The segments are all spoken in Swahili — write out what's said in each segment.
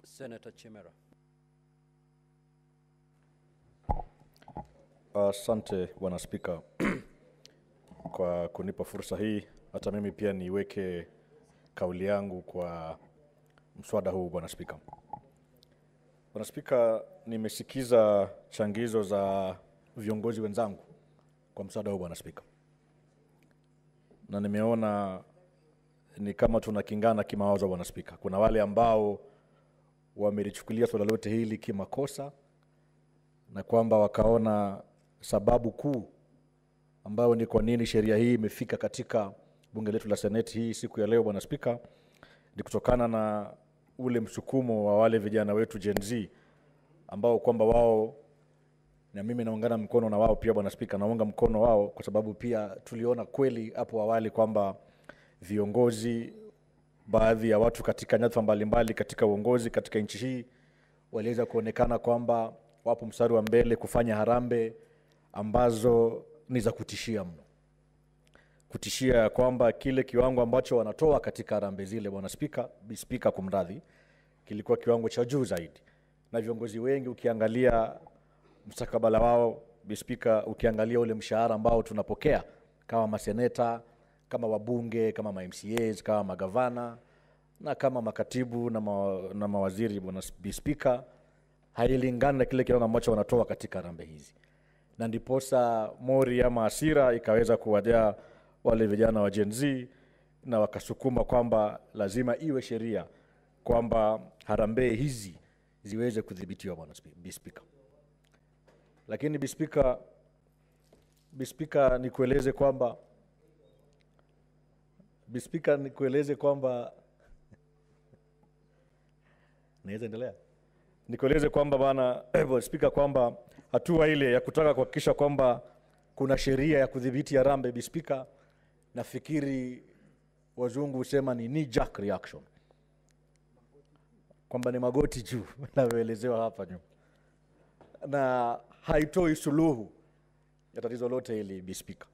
Senator Chimera. Asante bwana Spika kwa kunipa fursa hii, hata mimi pia niweke kauli yangu kwa mswada huu bwana Spika. Bwana Spika, nimesikiza changizo za viongozi wenzangu kwa mswada huu bwana Spika, na nimeona ni kama tunakingana kimawazo bwana Spika. Kuna wale ambao wamelichukulia suala lote hili kimakosa na kwamba wakaona sababu kuu ambayo ni kwa nini sheria hii imefika katika bunge letu la seneti hii siku ya leo bwana spika ni kutokana na ule msukumo wa wale vijana wetu Gen Z ambao kwamba wao na mimi naungana mkono na wao pia bwana spika naunga mkono wao kwa sababu pia tuliona kweli hapo awali kwamba viongozi baadhi ya watu katika nyadhifa mbalimbali katika uongozi katika nchi hii waliweza kuonekana kwamba wapo mstari wa mbele kufanya harambe ambazo ni za kutishia mno kutishia ya kwamba kile kiwango ambacho wanatoa katika harambe zile bwana spika spika kumradhi kilikuwa kiwango cha juu zaidi na viongozi wengi ukiangalia mstakabala wao bispika ukiangalia ule mshahara ambao tunapokea kama maseneta kama wabunge kama mamcas kama magavana na kama makatibu na, ma, na mawaziri bwana bispika hailingani na kile kiwango ambacho wanatoa katika rambe hizi na ndiposa mori ama asira ikaweza kuwajaa wale vijana wa Gen Z na wakasukuma kwamba lazima iwe sheria kwamba harambee hizi ziweze kudhibitiwa bwana spi- bispika lakini bispika bispika nikueleze kwamba bispika nikueleze kwamba naweza endelea nikueleze kwamba bana spika kwamba hatua ile ya kutaka kuhakikisha kwamba kuna sheria ya kudhibiti harambe bispika nafikiri wazungu husema ni knee jerk reaction kwamba ni magoti juu navyoelezewa hapa nyuma na haitoi suluhu ya tatizo lote hili bispika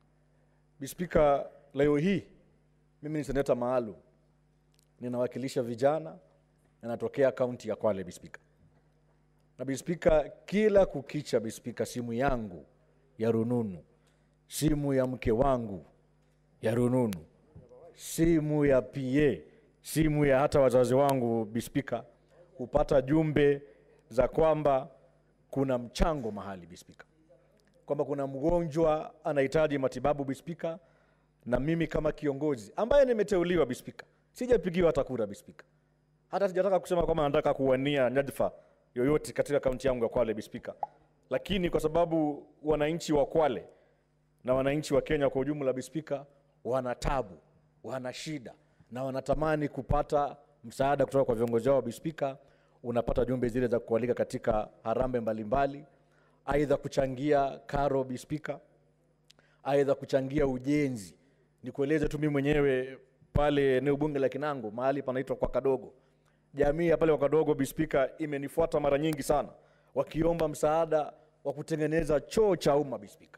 bispika leo hii mimi ni seneta maalum ninawakilisha vijana ninatokea kaunti ya kwale bispika na bispika kila kukicha bispika simu yangu ya rununu simu ya mke wangu ya rununu simu ya pa simu ya hata wazazi wangu bispika hupata jumbe za kwamba kuna mchango mahali bispika kwamba kuna mgonjwa anahitaji matibabu bispika na mimi kama kiongozi ambaye nimeteuliwa bispika sijapigiwa hata kura bispika hata sijataka kusema kwamba nataka kuwania nyadhifa yoyote katika kaunti yangu ya kwale bispika lakini kwa sababu wananchi wa kwale na wananchi wa kenya kwa ujumla bispika wana tabu wana shida na wanatamani kupata msaada kutoka kwa viongozi wao bispika unapata jumbe zile za kualika katika harambe mbalimbali aidha kuchangia karo bispika aidha kuchangia ujenzi nikueleze tu mimi mwenyewe pale eneo bunge la kinango mahali panaitwa kwa kadogo jamii ya pale kwa kadogo bispika imenifuata mara nyingi sana wakiomba msaada wa kutengeneza choo cha umma bispika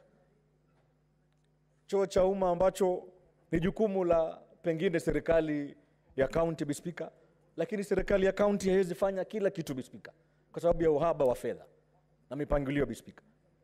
choo cha umma ambacho ni jukumu la pengine serikali ya kaunti bispika lakini serikali ya kaunti haiwezi fanya kila kitu bispika kwa sababu ya uhaba wa fedha na mipangilio bispika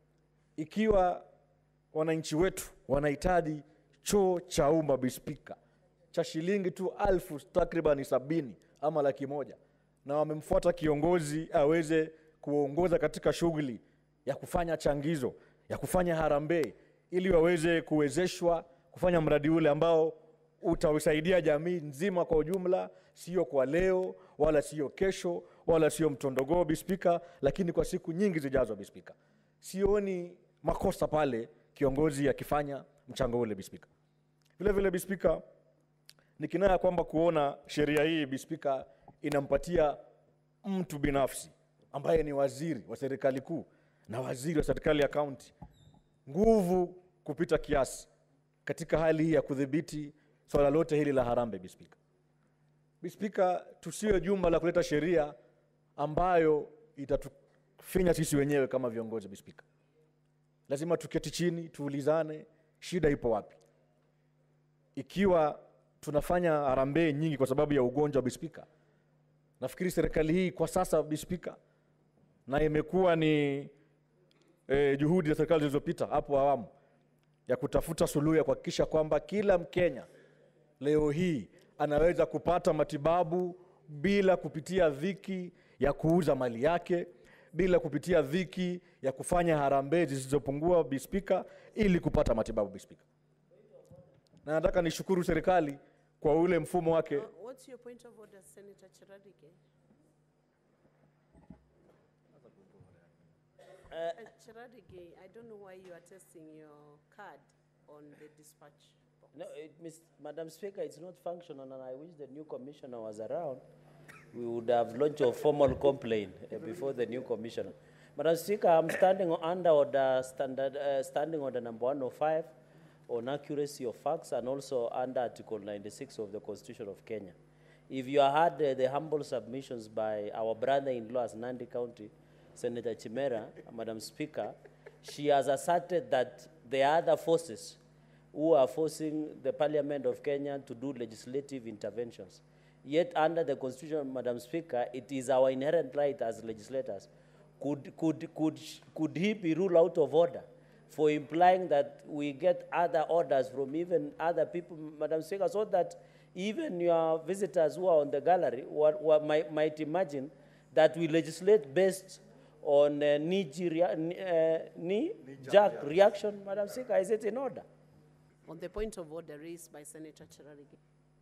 ikiwa wananchi wetu wanahitaji choo cha umma bispika cha shilingi tu alfu takribani sabini ama laki moja na wamemfuata kiongozi aweze kuongoza katika shughuli ya kufanya changizo ya kufanya harambee ili waweze kuwezeshwa kufanya mradi ule ambao utausaidia jamii nzima kwa ujumla sio kwa leo wala sio kesho wala sio mtondogoo bispika lakini kwa siku nyingi zijazo bispika sioni makosa pale kiongozi akifanya mchango ule bispika vile vile bispika ni kinaya kwamba kuona sheria hii bispika inampatia mtu binafsi ambaye ni waziri wa serikali kuu na waziri wa serikali ya kaunti nguvu kupita kiasi katika hali hii ya kudhibiti swala lote hili la harambe bispika bispika tusiwe jumba la kuleta sheria ambayo itatufinya sisi wenyewe kama viongozi bispika lazima tuketi chini tuulizane shida ipo wapi ikiwa tunafanya harambee nyingi kwa sababu ya ugonjwa wa bispika nafikiri serikali hii kwa sasa bispika na imekuwa ni eh, juhudi za serikali zilizopita hapo awamu ya kutafuta suluhu ya kuhakikisha kwamba kila mkenya leo hii anaweza kupata matibabu bila kupitia dhiki ya kuuza mali yake bila kupitia dhiki ya kufanya harambee zisizopungua bispika ili kupata matibabu bispika na nataka nishukuru serikali kwa ule mfumo wake Uh, What's your point of order, Senator Chiradige? Uh, Chiradige, I don't know why you are testing your card on the dispatch box. No, it, Miss, Madam Speaker, it's not functional, and I wish the new commissioner was around. We would have launched a formal complaint uh, before the new commissioner. Madam Speaker, I'm standing o- under order standard, uh, standing order number 105 on accuracy of facts and also under Article 96 of the Constitution of Kenya. If you had uh, the humble submissions by our brother-in-law as Nandi County, Senator Chimera, Madam Speaker, she has asserted that there are other forces who are forcing the Parliament of Kenya to do legislative interventions. Yet, under the Constitution, Madam Speaker, it is our inherent right as legislators. Could, could, could, sh- could he be ruled out of order for implying that we get other orders from even other people, Madam Speaker, so that even your visitors who are on the gallery what, what might, might imagine that we legislate based on uh, knee, rea- knee, uh, knee jerk reaction, Madam Speaker, is it in order? On the point of order raised by Senator Chiradige.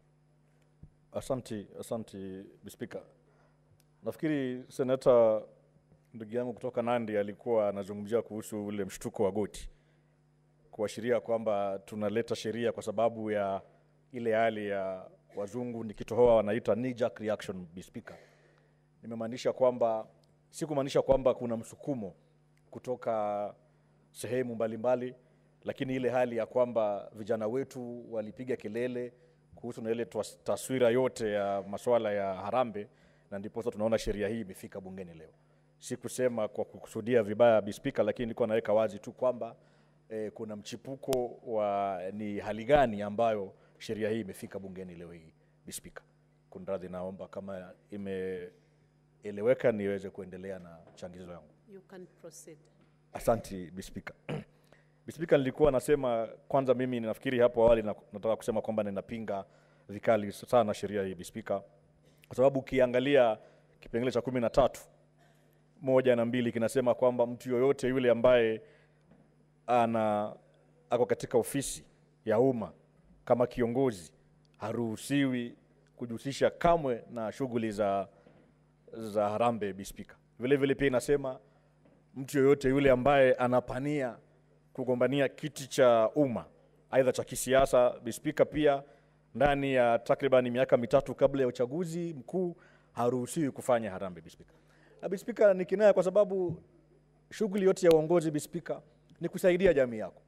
Asanti, asanti Spika. Nafikiri seneta ndugu yangu kutoka Nandi alikuwa anazungumzia kuhusu ule mshtuko wa goti, kuashiria kwamba tunaleta sheria kwa sababu ya ile hali ya wazungu nikitohoa wanaita knee jerk reaction, Bi Speaker. Nimemaanisha kwamba si kumaanisha kwamba kuna msukumo kutoka sehemu mbalimbali, lakini ile hali ya kwamba vijana wetu walipiga kelele kuhusu na ile twas- taswira yote ya masuala ya harambe, na ndiposa tunaona sheria hii imefika bungeni leo. Si kusema kwa kukusudia vibaya bispika, lakini nilikuwa naweka wazi tu kwamba eh, kuna mchipuko wa ni hali gani ambayo sheria hii imefika bungeni leo hii bispika. Kunradhi, naomba kama imeeleweka niweze kuendelea na changizo yangu. You can proceed. Asanti Bispika. Bispika, nilikuwa nasema kwanza, mimi nafikiri hapo awali na, nataka kusema kwamba ninapinga vikali sana sheria hii Bispika, kwa sababu ukiangalia kipengele cha kumi na tatu moja na mbili kinasema kwamba mtu yoyote yule ambaye ana ako katika ofisi ya umma kama kiongozi haruhusiwi kujihusisha kamwe na shughuli za, za harambe Bispika. Vile vile pia inasema mtu yoyote yule ambaye anapania kugombania kiti cha umma aidha cha kisiasa bispika pia ndani ya takriban miaka mitatu kabla ya uchaguzi mkuu haruhusiwi kufanya harambe bispika na bispika ni kinaya kwa sababu shughuli yote ya uongozi bispika ni kusaidia jamii yako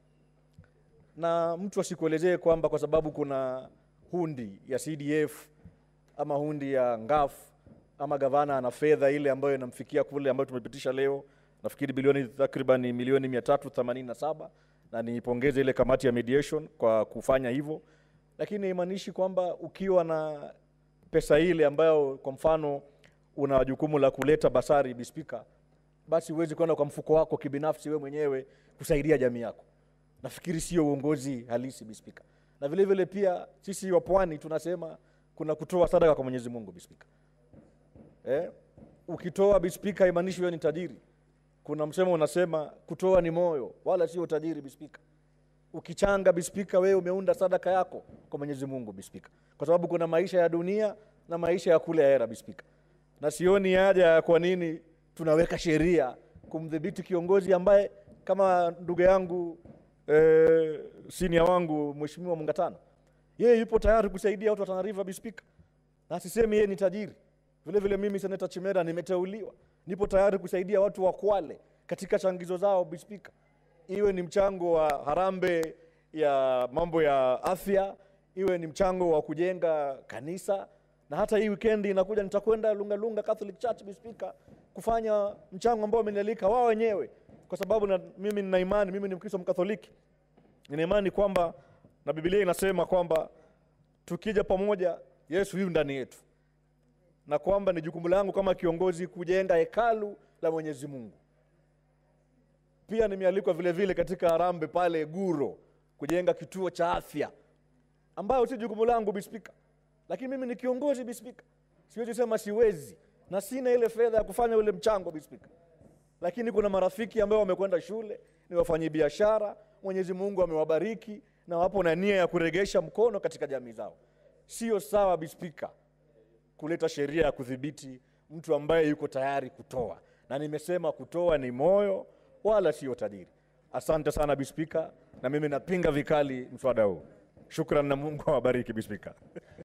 na mtu asikuelezee kwamba kwa sababu kuna hundi ya cdf ama hundi ya ngaf ama gavana ana fedha ile ambayo inamfikia kule ambayo tumepitisha leo nafikiri bilioni takriban milioni mia tatu themanini na saba na nipongeze ile kamati ya mediation kwa kufanya hivyo lakini haimaanishi kwamba ukiwa na pesa ile ambayo kwa mfano una jukumu la kuleta basari bispika basi huwezi kwenda kwa mfuko wako kibinafsi we mwenyewe kusaidia jamii yako nafikiri sio uongozi halisi bispika na vile vile pia sisi wa pwani tunasema kuna kutoa sadaka kwa mwenyezi mungu bispika eh? ukitoa bispika haimaanishi wewe ni tajiri kuna msemo unasema kutoa ni moyo wala sio utajiri bispika ukichanga bispika wewe umeunda sadaka yako kwa mwenyezi mungu bispika kwa sababu kuna maisha ya dunia na maisha ya kule ahera bispika na sioni haja ya kwa nini tunaweka sheria kumdhibiti kiongozi ambaye kama ndugu yangu eh, sinia wangu mheshimiwa mungatano yeye yupo tayari kusaidia watu wa Tana River bispika na sisemi yeye ni tajiri vile vile mimi seneta chimera nimeteuliwa nipo tayari kusaidia watu wa kwale katika changizo zao bispika iwe ni mchango wa harambe ya mambo ya afya iwe ni mchango wa kujenga kanisa na hata hii wikendi inakuja nitakwenda lungalunga catholic church bispika kufanya mchango ambao wamenialika wao wenyewe kwa sababu na, mimi nina imani mimi ni mkristo mkatholiki nina imani kwamba na bibilia inasema kwamba tukija pamoja yesu yu ndani yetu na kwamba ni jukumu langu kama kiongozi kujenga hekalu la Mwenyezi Mungu. Pia nimealikwa vile vile katika Harambee pale Guro kujenga kituo cha afya ambayo si jukumu langu Bispika, lakini mimi ni kiongozi Bispika, siwezi sema siwezi, na sina ile fedha ya kufanya ule mchango Bispika, lakini kuna marafiki ambao wamekwenda shule, ni wafanyi biashara, Mwenyezi Mungu amewabariki na wapo na nia ya kuregesha mkono katika jamii zao. Sio sawa Bispika kuleta sheria ya kudhibiti mtu ambaye yuko tayari kutoa, na nimesema kutoa ni moyo wala sio tajiri. Asante sana Bispika, na mimi napinga vikali mswada huu. Shukran na Mungu awabariki Bispika.